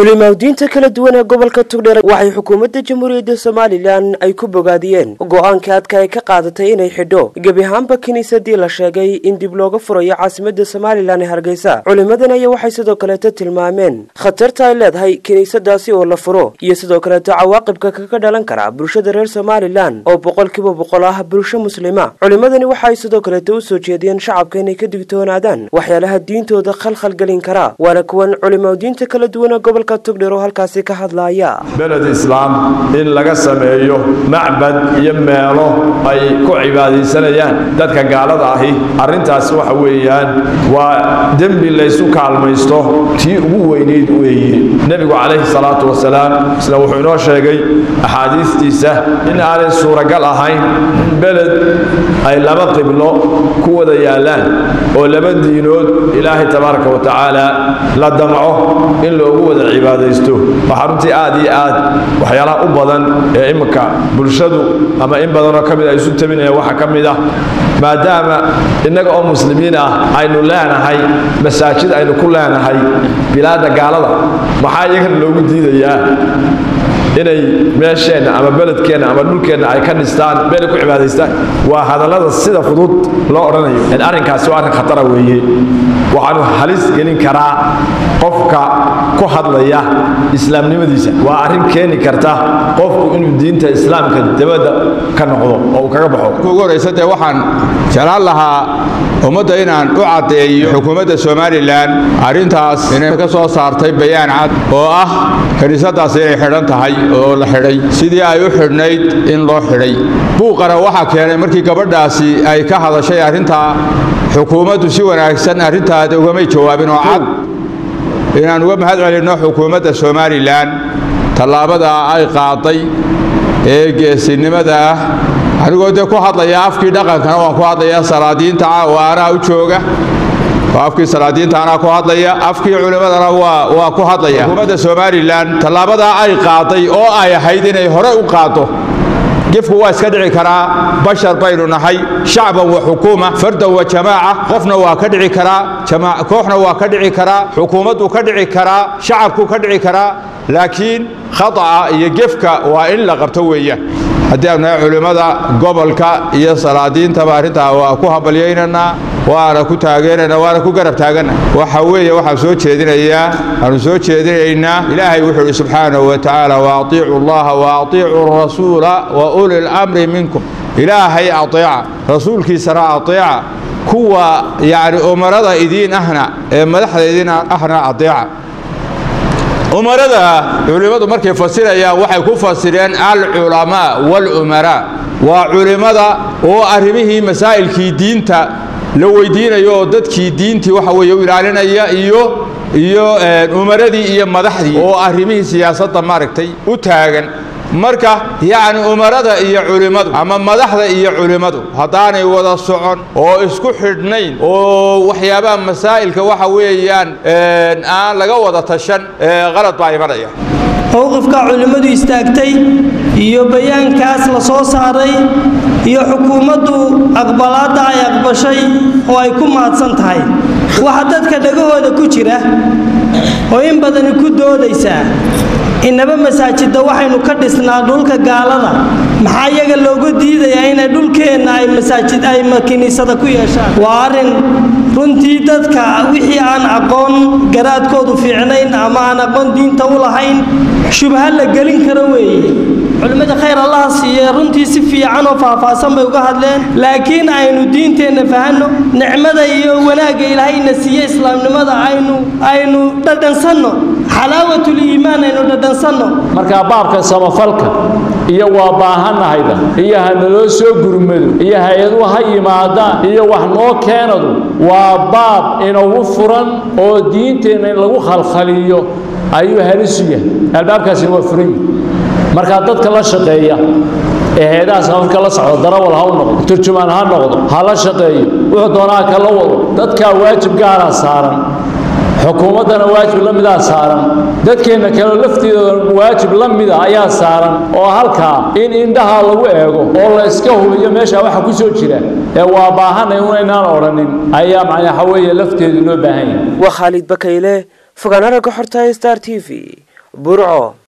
culimaadiinta kala duwan ee gobolka tugdheer waxay xukuumadda jamhuuriyadda somalilan ay ku bogaadiyeen go-aanka adka ay ka qaadatay inay xidho gebi ahaanba kiniisadii la sheegay in dib looga furayo caasimadda somalilan ee hargeysa culimadan ayaa waxay sidoo kaleeto tilmaameen khatarta ay leedahay kiniisadaasi oo la furo iyo sidoo kaleeto cawaaqibka kaga dhalan kara bulshada reer somalilan oo boqolkiiba boqol ah bulsho muslima culimadani waxa ay sidoo kaleeto u soo jeediyeen shacabka inay ka digtoonaadaan waxyaalaha diintooda khalkhal gelin kara waana kuwan culimaadiinta kala duwan ee gobolka tugdheer oo halkaasi ka hadlaaya beled islaam in laga sameeyo macbad iyo meelo ay ku cibaadaysanayaan dadka gaalada ahi arrintaas waxa weeyaan waa dembi laysu kaalmaysto tii ugu weynayd weeye nebigu calayhi salaatu wasalaam isla wuxuu inoo sheegay axaadiistiisa in aanay suuragal ahayn in beled ay laba qiblo ku wada yaallaan oo laba diinood ilaahay tabaaraka wa tacaala la damco in loogu wada cibaadaysto waxaa runtii aad iyo aad waxyaalaha u badan ee imminka bulshadu ama in badanoo ka mid ay isu tabinayaan waxaa ka mid ah maadaama innaga oo muslimiin ah aynu leenahay masaajid aynu ku leenahay bilaadda gaalada maxaa iyagana loogu diidayaa inay meesheenna ama beledkeenna ama dhulkeenna ay ka dhistaan meelay ku cibaadaystaan waa hadallada sida fudud loo odhanayo arrinkaasi waa arrin khatara weeye waxaanu halis gelin karaa qofka ku hadlaya islaamnimadiisa waa arrin keeni karta qofku inuu diinta islaamka dabadda ka noqdo oo uu kaga baxo ugu horaysa dee waxaan jeclaan lahaa ummadda inaan u caddeeyo xukuumadda somalilan arrintaas inay ka soo saartay bayaan cad oo ah kiniisadaas inay xidhan tahay oo la xidhay sidii ay u xidhnayd in loo xidhay buuqana waxaa keenay markii gabadhaasi ay ka hadashay arrintaa xukuumaddu si wanaagsan arrintaada ugamay jawaabin oo cad inaan uga mahad celinno xukuumadda somalilan tallaabadaa ay qaaday ee geesinimada ah anigoo dee ku hadlaya afkii dhaqankana waan ku hadlaya salaadiinta waanaa u jooga afkii salaadiinta anaa ku hadlaya afkii culimmadana waa ku hadlaya xukuumadda somalilan tallaabadaa ay qaaday oo ay ahayd inay hore u qaaddo gefku waa iska dhici karaa bashar baynu nahay shacban wa xukuuma fardan wa jamaaca qofna waa ka dhici karaa kooxna waa ka dhici karaa xukuumaddu ka dhici karaa shacabku ka dhici karaa laakiin khata'a iyo gefka waa in la qabto weeyaan haddii aanu nahay culimmada gobolka iyo salaadiintaba arrintaa waa ku habalyaynanaa waana ku taageerana waana ku garab taagana waxa weeye waxaan soo jeedinayaa aanu soo jeedinaynaa ilaahay wuxuu ihi subxaanahu wa tacaala waatiicu allaha waatiicu rasuula wa uli lamri minkum ilaahay ateeca rasuulkiisana ateeca kuwa yacni umarada idiin ahna ee madaxda idiin ahna ateeca umarada culimmadu markay fasirayaan waxay ku fasireen alculamaa walumaraa waa culimmada oo arrimihii masaa'ilkii diinta la weydiinayo oo dadkii diintii waxa weeye u ilaalinaya iyo iyo umaradii iyo madaxdii oo arrimihii siyaasadda maaragtay u taagan marka yacni umarada iyo culimmadu ama madaxda iyo culimmadu haddaanay wada socon oo isku xidhnayn oo waxyaabaha masaa'ilka waxa weeyaan aan laga wada tashan qalad baa imanaya mowqifka culimmadu istaagtay iyo bayaankaas la soo saaray iyo xukuumaddu aqbalaadda ay aqbashay oo ay ku mahadsan tahay waxa dadka dhagahooda ku jira oo in badani ku doodaysaa inaba masaajidda waxaynu ka dhisnaa dhulka gaalada maxaa iyaga looga diidayaa inay dhulkeenna ay masaajid ay kiniisada ku yeeshaan waa arrin runtii dadka wixii aan aqoon garaadkoodu fiicnayn ama aan aqoon diinta u lahayn shubha la gelin karo weeye culimmada khayr allaha siiye runtii si fiican oo faahfaahsan bay uga hadleen laakiin aynu diinteenna fahanno nicmada iyo wanaagga ilaahayna siiye islaamnimada aynu aynu dhadhansanno xalaawatul iimaan aynu dhadhansanno markaa baabka samafalka iyo waa baahannahayda iyo ha naloo soo gurmado iyo hay-aduhu ha yimaadaan iyo wax noo keenadu waa baab inagu furan oo diinteenna in lagu khalkhaliyo ayuu halisu yahay albaabkaasina waa furan yihi markaa dadka la shaqeeya ee heedaha samafka la socdo darawal ha u noqdo turjumaan ha noqdo ha la shaqeeyo wuxuu doonaa ka la wado dadkaa waajib gaaraa saaran xukuumaddana waajib la midaa saaran dadkeenna kaleo lafteedooda waajib la mida ayaa saaran oo halkaa in indhaha lagu eego oo la iska hubiyo meesha waxa ku soo jira ee waa baahanay unaynaan odhanin ayaa macnaa waxa weeye lafteedu loo baahan yahay waa khaalid bakayle fogaan aragga xorta star t v burco